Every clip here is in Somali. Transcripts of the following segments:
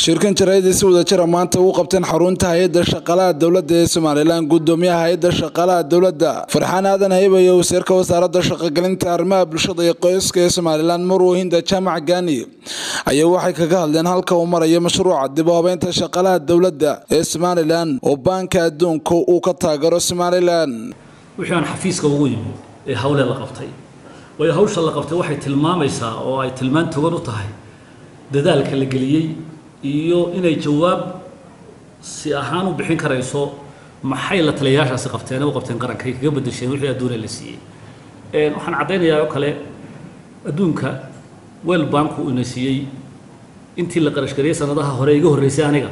shirkan jaraa'id si wadajira maanta u qabteen xarunta hay-adda shaqaalaha dowladda ee somalilan gudoomiyaha hay-adda shaqaalaha dowladda farxaan aadan hayba iyo wasiirka wasaaradda shaqogelinta arrimaha bulshada iyo qoyska ee somalilan marwo hinda jaamac gaani ayaa waxay kaga hadleen halka uu marayo mashruuca dib u habeynta shaqaalaha dowladda ee somalilan oo baanka adduunka uu ka taageero somalilan wixii aan xafiiska ugu yimi ee hawlee la qabtay waayo hawsha la qabtay waxay tilmaamaysaa oo ay tilmaan togan u tahay dadaalka la geliyey iyo inay jawaab si ahaan u bixin karayso maxay la taliyayaashaasi qabteen u qabteen qaranka ay kaga bedesheen wixii adduunya la siiyey waxaan caddaynayaa oo kale adduunka wel banku ina siiyey intii la qarashgariyey sanadaha hore iga horreysay aniga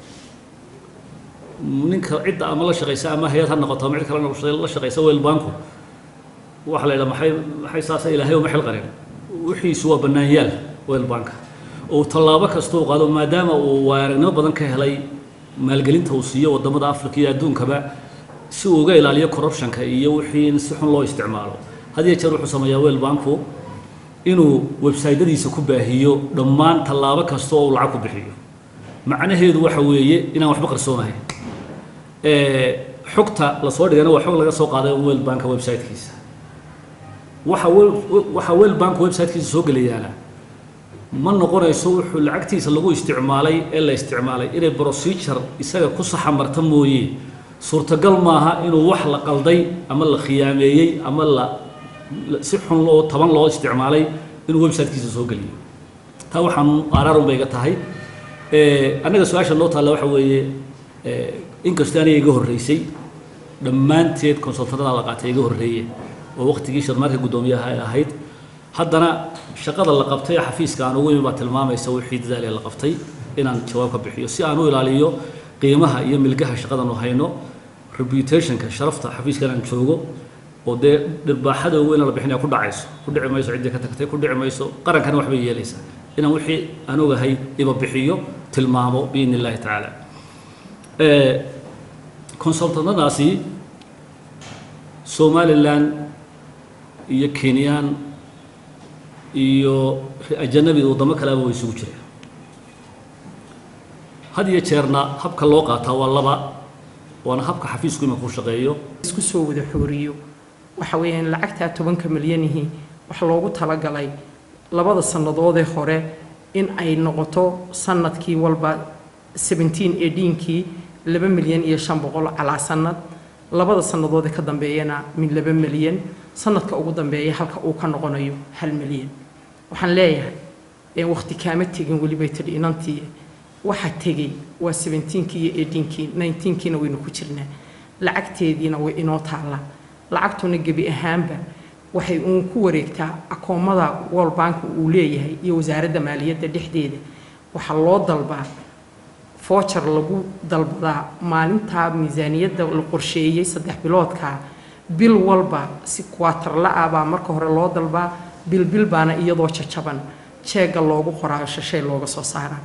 ninka cidda ama la shaqaysa ama hay-ad ha noqoto ama cid kale la shaqaysa wel banku waxaa la yidhaha maxay maxay saasa ilaahay uma xil qarin wixiisu waa bannaanyaal wel banka oo tallaabo kasta uu qaado maadaama uu waaragnimo badan ka helay maalgelinta uu siiyo waddamada africa iyo adduunkaba si uu uga ilaaliyo corruptionka iyo wixii in si xun loo isticmaalo had iyo jeer wuxuu sameeyaa wel banku inuu websaydyadiisa ku baahiyo dhammaan tallaabo kasta oo uu lacag ku bixiyo macnaheedu waxa weeye inaan waxba qarsoonahayn xogta lasoo dhigana waa xog laga soo qaaday wel banka websitekiisa waxa waxa wel banka websitekiisa soo gelayaana ma noqonayso wuxuu lacagtiisa lagu isticmaalay ee la isticmaalay inay procedure isaga ku saxa marta mooye suurtagal maaha inuu wax la qalday ama la khiyaameeyey ama la si xun oo taban loo isticmaalay inuu websitekiisa soo geliyo taa waxaan araarun bay iga tahay annaga su-aasha noo taalla waxa weeye inkastoo aniga iga horreysay dhammaanteed consultanada la qaatay iga horreeye oo waqtigii sharmaarka guddoomiyaha ay ahayd haddana shaqada la qabtay xafiiska aan ugu imi baa tilmaamaysa wixii dadaal ee la qabtay inaan jawaab ka bixiyo si aan u ilaaliyo qiimaha iyo milgaha shaqadan u hayno reputationka sharafta xafiiskan aan joogo oo dee dhirbaaxada ugu ina la bixinaya ku dhacayso ku dhici mayso ciddii ka tagtay ku dhici mayso qarankana waxbay yeelaysaa inaan wixii aan ogahay iba bixiyo tilmaamo biidni illaahi tacaala consultantadaasi somalilan iyo kenyaan iyo ajanabida waddamo kaleba way isugu jireen had iyo jeerna habka loo qaataa waa laba waana habka xafiisku imanka u shaqeeyo isku soo wada xooriyo waxa weeyaan lacagtaa tobanka milyanihii waxa loogu talagalay labada sannadoodee hore in ay noqoto sanadkii walba seventeen eigheenkii laba milyan iyo shan boqol calaa sanad labada sannadoodee ka dambeeyana min laba milyan sanadka ugu dambeeya halka uu ka noqonayo hal milyan waxaan leeyahay waqti kaama tegin welibay tidhi inantii waxa tegey waa seventeenkii iyo eighteenkii nineteenkiina waynu ku jirnaa lacagteediina way inoo taallaa lacagtuna gebi ahaanba waxay uun ku wareegtaa akoomada world bank uu leeyahay iyo wasaaradda maaliyadda dhexdeeda waxaa loo dalbaa foojar lagu dalbadaa maalintaa miisaaniyadda la qorsheeyey saddex biloodkaa bil walba si kuwaatarla-ah baa marka hore loo dalbaa bil bil baana iyadoo jajaban jeegga loogu qoraayo shashay looga soo saaraa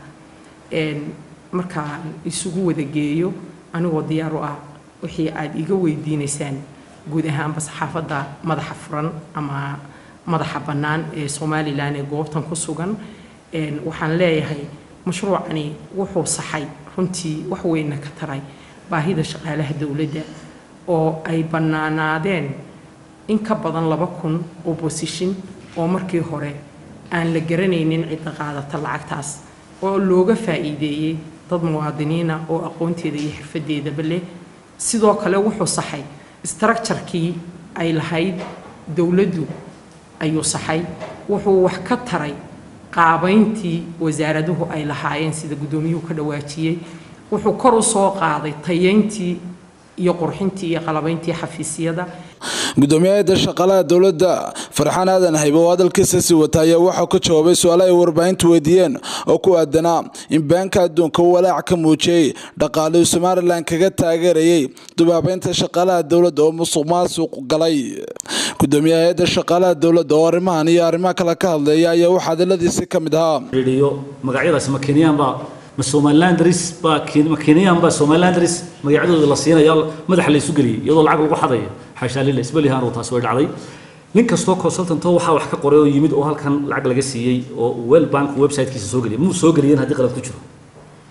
markaan isugu wada geeyo anigoo diyaar u ah wixii aada iga weydiinaysaan guud ahaanba saxaafadda madaxa furan ama madaxa bannaan ee somalilan ee goobtan ku sugan waxaan leeyahay mashruucani wuxuu saxay runtii wax weynna ka taray baahida shaqaalaha dowladda oo ay bannaanaadeen in ka badan laba kun oo bosishin oo markii hore aan la garanaynin cidda qaadata lacagtaas oo looga faa'iideeyey dad muwaadiniina oo aqoonteeda iyo xirfadeedaba leh sidoo kale wuxuu saxay structurekii ay lahayd dowladdu ayuu saxay wuxuu wax ka taray qaabayntii wasaaraduhu ay lahaayeen sida guddoomiyuhu ka dhawaajiyey wuxuu kor u soo qaaday tayeyntii iyo qurxintii iyo qalabayntii xafiisyada gudoomiyaha shaqaalaha dowladda farxaan aadan haybe oo hadalkiisa sii wata ayaa waxaa ka jawaabay su-aalo ay warbaahintu weydiiyeen oo ku aadanaa in baanka adduunka walaac ka muujiyey dhaqaalihii somalilan kaga taageerayay dubaabeynta shaqaalaha dowladda oo musuq maasuq galay gudoomiyaha hay-adda shaqaalaha dowladda oo arrimahan iyo arrimaha kale ka hadleeya ayaa waxaa hadaladiisi ka mid ahaa magacyadaas ma kenyaan baa ma somalilandris baa ma kenyaan baa somalilandris magacyadooda la siinaya madaxa la isu geliyay iyadoo lacag lagu xadayo xaashaa lila isbelihaan oo taas way dhacday nin kastoo consultantoo waxaa wax ka qoray oo yimid oo halkan lacag laga siiyey oo well bank websitekiisa soo geliyay muu soo geliyeen haddii qalad ku jiro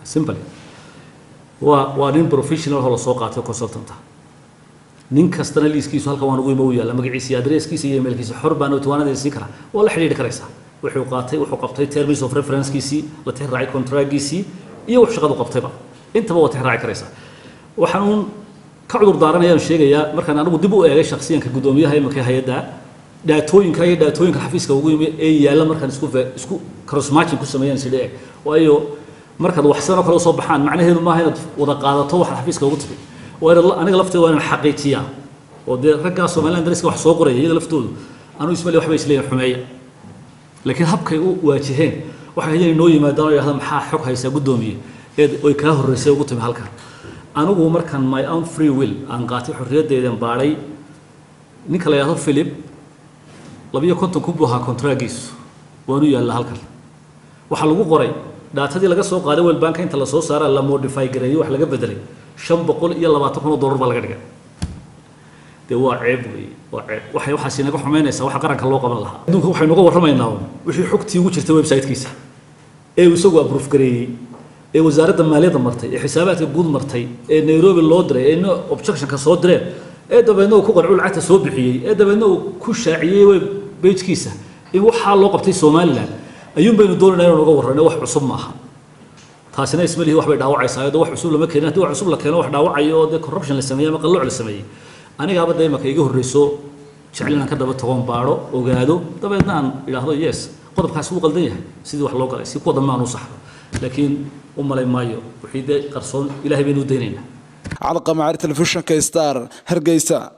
simple waa waa nin professional oo la soo qaatay consultanta nin kastana liiskiisu halkan waan ugu imo u yaalla magaciisa iyo adresskiisa iyo emailkiisa xor baan tuwaanada siin karaa waa la xidhiidhi karaysaa wuxuu qaatay wuxuu qabtay terms of referencekiisii la tixraacay contractgiisii iyo wax shaqadu qabtayba intaba waa tixraaci karaysaa waxaan uun ka cudur daaranayaan sheegayaa markaan anigu dib u eegay shakhsiyanka guddoomiyaha iminka hay-adda dhaatooyinka iyo dhaatooyinka xafiiska ugu yimi ee yaalla markaan isku isku crossmatching ku sameeyaan sidhe eg waayo markaad wax sidan oo kale usoo baxaan macnaheedu maaha inaad wada qaadato waxaad xafiiska ugu timi waa inaad aniga lafteeda waa inaan xaqiijiyaa oo dee raggaa somaliland dariska wax soo qoraya iyaga laftoodu anuu ismali waxbay isleeyihin xumeeya laakiin habkay u waajaheen waxay inay noo yimaadaan oo yidhahda maxaa xog haysaa guddoomiye ee oy kaa horreysay ugu timi halkan anigu markaan my own free will aan qaatay xorriyaddeedan baadhay ninka la yidhahdo philip labiyo konton kun buu ahaa contragiisu waanu yaalla halkan waxaa lagu qoray dhaatadii laga soo qaaday welbanka inta lasoo saara la modify gareeyo wax laga bedelay shan boqol iyo labaatan kun oo dollar baa laga dhigay dee waa ceeb wey waa ceeb waxay waxaas inaga xumeynaysaa waxa qaranka loo qaban lahaa adduunka waxaynu uga warramaynaa wixii xogtii ugu jirtay website-kiisa ee uu isagu approve gareeyey ee wasaaradda maaliyadda martay ee xisaabaadka guud martay ee nairobi loo diray ee no objectionka soo direen ee dabeedna uu ku qancuu lacagta soo bixiyey ee dabeedna uu ku shaaciyey web bejkiisa in waxaa loo qabtay somaliland ayuun baynu doonayna inaan uga warrano wax cusub maaha taasina ismalihi wax bay dhaawacaysaa de wax cusub lama keenin haddii wax cusub la keeno wax dhaawacayo oo dee corruption la sameeyey ama qalooc la sameeyey anigaaba dee imaka iga horreyso jecel inaan ka daba tagoon baadho ogaado dabeedna aan idhaahdo yes qodobkaasi wuu qaldan yahay sidii wax loo galay si kuwa dambe aan u saxdo laakiin u malay maayo wixii dee qarsoon ilaahay baynu u daynaynaa calqamacaar telefishinka star hargeysa